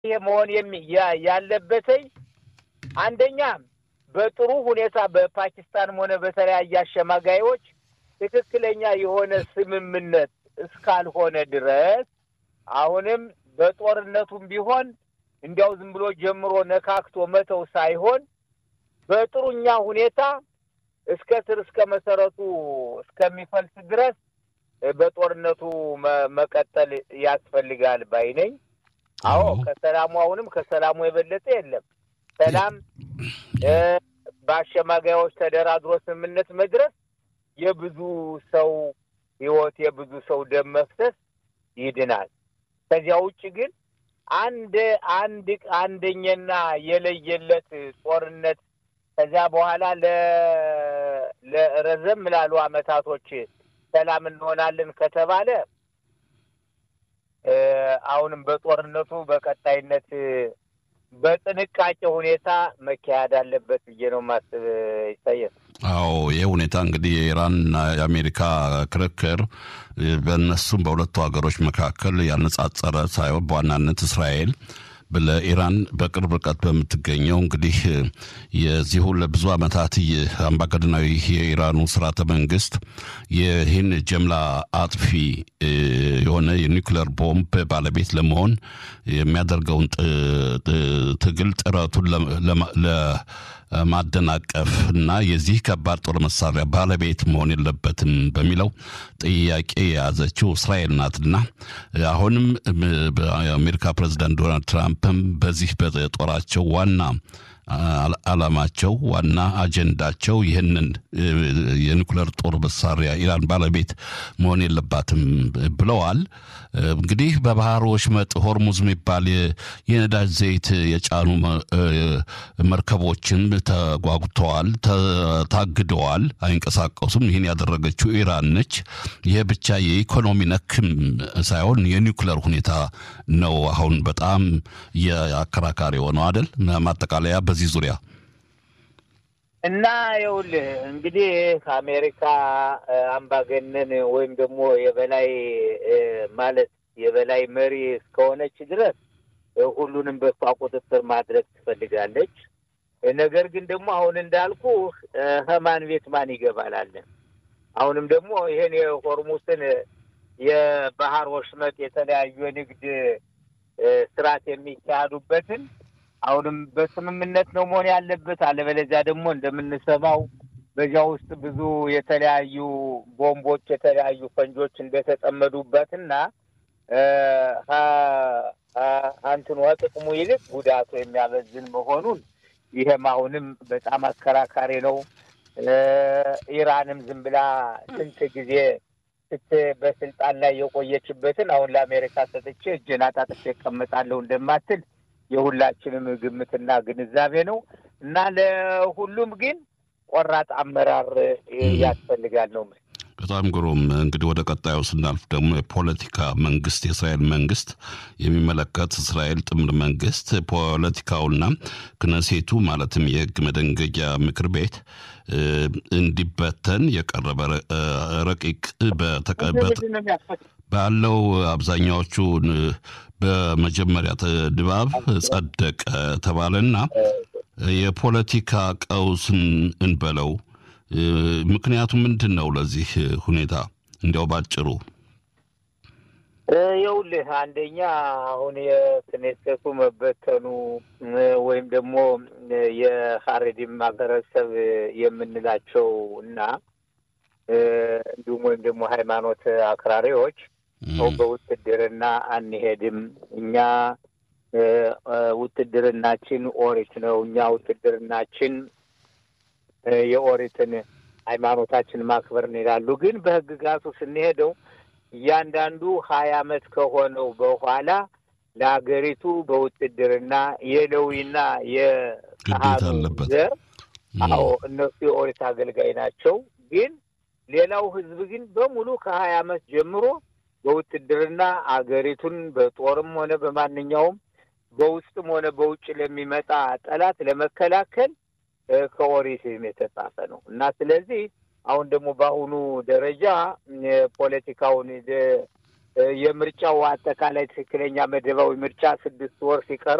ይሄ መሆን ያለበትኝ አንደኛ በጥሩ ሁኔታ በፓኪስታንም ሆነ በተለያየ አሸማጋዮች ትክክለኛ የሆነ ስምምነት እስካልሆነ ድረስ አሁንም በጦርነቱም ቢሆን እንዲያው ዝም ብሎ ጀምሮ ነካክቶ መተው ሳይሆን በጥሩኛ ሁኔታ እስከ ስር እስከ መሰረቱ እስከሚፈልስ ድረስ በጦርነቱ መቀጠል ያስፈልጋል ባይ ነኝ። አዎ ከሰላሙ አሁንም ከሰላሙ የበለጠ የለም። ሰላም በአሸማጋዮች ተደራድሮ ስምምነት መድረስ የብዙ ሰው ሕይወት የብዙ ሰው ደም መፍሰስ ይድናል። ከዚያ ውጭ ግን አንድ አንድ አንደኛና የለየለት ጦርነት ከዚያ በኋላ ለረዘም ላሉ አመታቶች ሰላም እንሆናለን ከተባለ አሁንም በጦርነቱ በቀጣይነት በጥንቃቄ ሁኔታ መካሄድ አለበት ብዬ ነው ማስብ። ይታያል። አዎ ይህ ሁኔታ እንግዲህ የኢራንና የአሜሪካ ክርክር በእነሱም በሁለቱ ሀገሮች መካከል ያነጻጸረ ሳይሆን በዋናነት እስራኤል ለኢራን በቅርብ ርቀት በምትገኘው እንግዲህ የዚሁ ለብዙ ዓመታት አምባገነናዊ የኢራኑ ስርዓተ መንግስት ይህን ጀምላ አጥፊ የሆነ የኒውክሌር ቦምብ ባለቤት ለመሆን የሚያደርገውን ትግል ጥረቱን ለማደናቀፍ እና የዚህ ከባድ ጦር መሳሪያ ባለቤት መሆን የለበትም በሚለው ጥያቄ የያዘችው እስራኤል ናትና አሁንም የአሜሪካ ፕሬዚዳንት ዶናልድ ትራምፕም በዚህ በጦራቸው ዋና ዓላማቸው ዋና አጀንዳቸው ይህንን የኒኩሌር ጦር መሳሪያ ኢራን ባለቤት መሆን የለባትም ብለዋል። እንግዲህ በባህር ወሽመጥ ሆርሙዝ የሚባል የነዳጅ ዘይት የጫኑ መርከቦችን ተጓጉተዋል፣ ታግደዋል፣ አይንቀሳቀሱም። ይህን ያደረገችው ኢራን ነች። ይህ ብቻ የኢኮኖሚ ነክም ሳይሆን የኒኩሌር ሁኔታ ነው አሁን በጣም የአከራካሪ የሆነው አይደል? ማጠቃለያ በዚህ ዙሪያ እና ይኸውልህ እንግዲህ ከአሜሪካ አምባገነን ወይም ደግሞ የበላይ ማለት የበላይ መሪ እስከሆነች ድረስ ሁሉንም በሷ ቁጥጥር ማድረግ ትፈልጋለች። ነገር ግን ደግሞ አሁን እንዳልኩ ህማን ቤት ማን ይገባላለን። አሁንም ደግሞ ይህን የሆርሙስን የባህር ወሽመጥ የተለያዩ የንግድ ስርዓት የሚካሄዱበትን አሁንም በስምምነት ነው መሆን ያለበት። አለበለዚያ ደግሞ እንደምንሰማው በዚያ ውስጥ ብዙ የተለያዩ ቦምቦች፣ የተለያዩ ፈንጆች እንደተጠመዱበትና አንትኑ ጥቅሙ ይልቅ ጉዳቱ የሚያበዝን መሆኑን ይሄም አሁንም በጣም አከራካሪ ነው። ኢራንም ዝም ብላ ስንት ጊዜ ስት በስልጣን ላይ የቆየችበትን አሁን ለአሜሪካ ሰጥቼ እጄን አጣጥፌ እቀመጣለሁ እንደማትል የሁላችንም ግምትና ግንዛቤ ነው እና ለሁሉም ግን ቆራጥ አመራር ያስፈልጋል ነው። በጣም ግሩም። እንግዲህ ወደ ቀጣዩ ስናልፍ ደግሞ የፖለቲካ መንግስት የእስራኤል መንግስት የሚመለከት እስራኤል ጥምር መንግስት ፖለቲካውና ክነሴቱ ማለትም የህግ መደንገጊያ ምክር ቤት እንዲበተን የቀረበ ረቂቅ ባለው አብዛኛዎቹ በመጀመሪያ ድባብ ጸደቀ ተባለና የፖለቲካ ቀውስን እንበለው ምክንያቱ ምንድን ነው? ለዚህ ሁኔታ እንዲያው ባጭሩ ይኸውልህ፣ አንደኛ አሁን የክኔሴቱ መበተኑ ወይም ደግሞ የሀሬዲም ማህበረሰብ የምንላቸው እና እንዲሁም ወይም ደግሞ ሃይማኖት አክራሪዎች ሰው በውትድርና አንሄድም፣ እኛ ውትድርናችን ኦሪት ነው፣ እኛ ውትድርናችን የኦሪትን ሃይማኖታችን ማክበር ይላሉ። ግን በህግጋቱ ስንሄደው እያንዳንዱ ሀያ አመት ከሆነው በኋላ ለሀገሪቱ በውትድርና የሌዊና የካህኑ ዘር አዎ እነሱ የኦሪት አገልጋይ ናቸው። ግን ሌላው ህዝብ ግን በሙሉ ከሀያ አመት ጀምሮ በውትድርና አገሪቱን በጦርም ሆነ በማንኛውም በውስጥም ሆነ በውጭ ለሚመጣ ጠላት ለመከላከል ከኦሪትም የተጻፈ ነው እና ስለዚህ አሁን ደግሞ በአሁኑ ደረጃ ፖለቲካውን የምርጫው አጠቃላይ ትክክለኛ መደባዊ ምርጫ ስድስት ወር ሲቀር